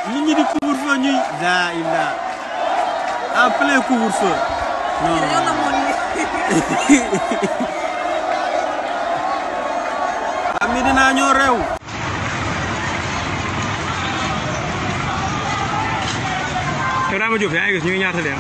nit ñi di couvre-feu ñuy la illa en plein couvre-feu non am mi dinaa ñoo réew Ibrahima Diop yaa ngi gis ñu ngi ñaata leen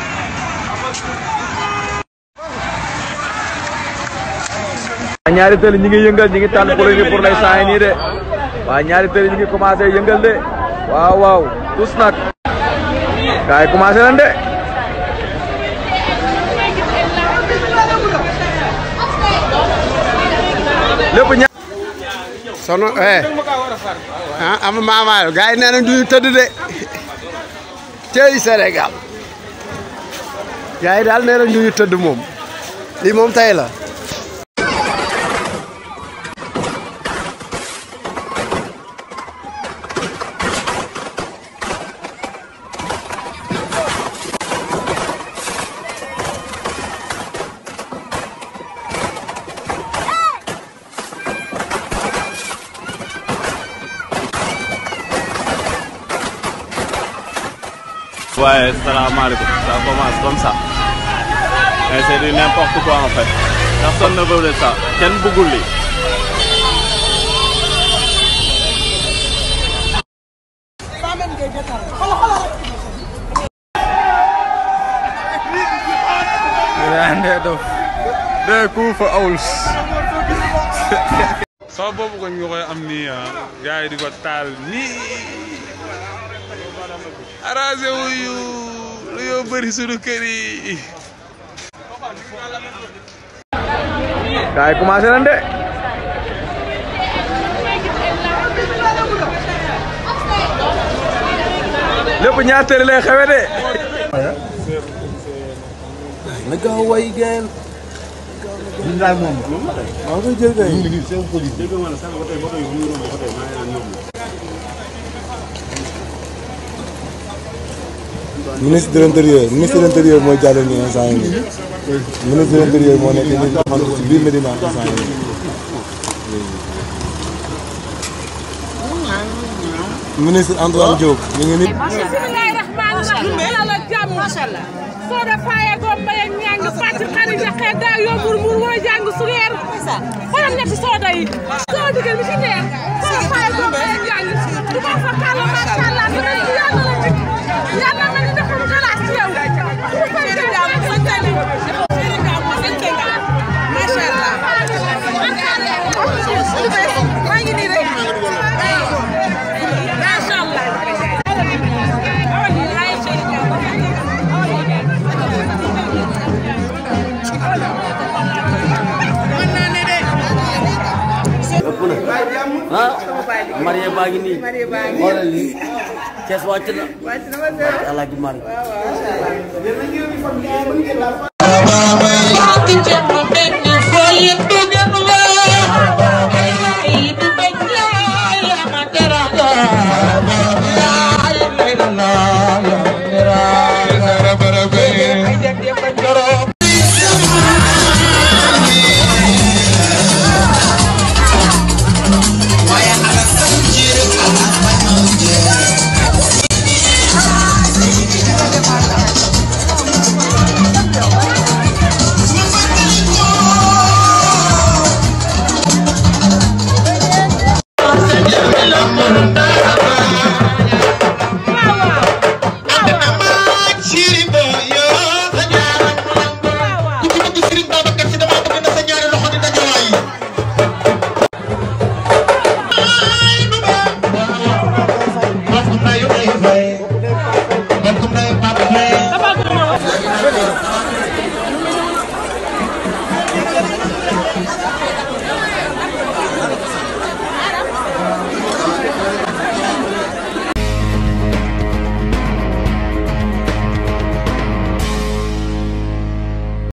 ñaari tëli ñi ngi yëngal ñi ngi tànn pour ni pour lay saa nii de waa ñaari tëli ñi ngi commencé yëngal de waaw waaw tous nag gaay commencé nañ de lépp ña sono eh ah am maamaayo gars yi nee nañ duñu tëdd de cey Sénégal gars yi daal nee nañ duñu tëdd moom lii moom tey la Ouais, salaamaaleykum. Ça commence comme ça. Mais c'est du n'importe quoi en fait. Personne ne veut de ça. Kenn bëggul lii. ndee dof dee ku fa awls sama boobu ko ñu koy am nii ah gars yi di ko taal nii arrangé wuyu lu yoo bëri sunu kër yi gaay commencé nañ de lépp ñaar tëli lay xewe de na gaaw way geen waaw koy jël kay ministre de l'intérieur ministre de l'intérieur mooy jàll nii instant yii nii ministre de l'intérieur moo nekk nii taxaw ci biir Medina instant yii nii ministre Antoine Diop ñu ngi nii. bismillahi rahmani rahim yàlla jàmm machallah sooda faye go mbay ak ñang fati xari jaxe da yobul mur wo jàng sugeer xolam ñetti sooda yi soo digel mi ci neer sooda faye go mbay ak ñang du ma fa kala machallah dina ci yàlla la dik yàlla ma ni defal xalaat ci yow du ko jàmm santali maa ngi nii rek ah marié baa ngi nii xoolal lii kees wàcc na alaaji mari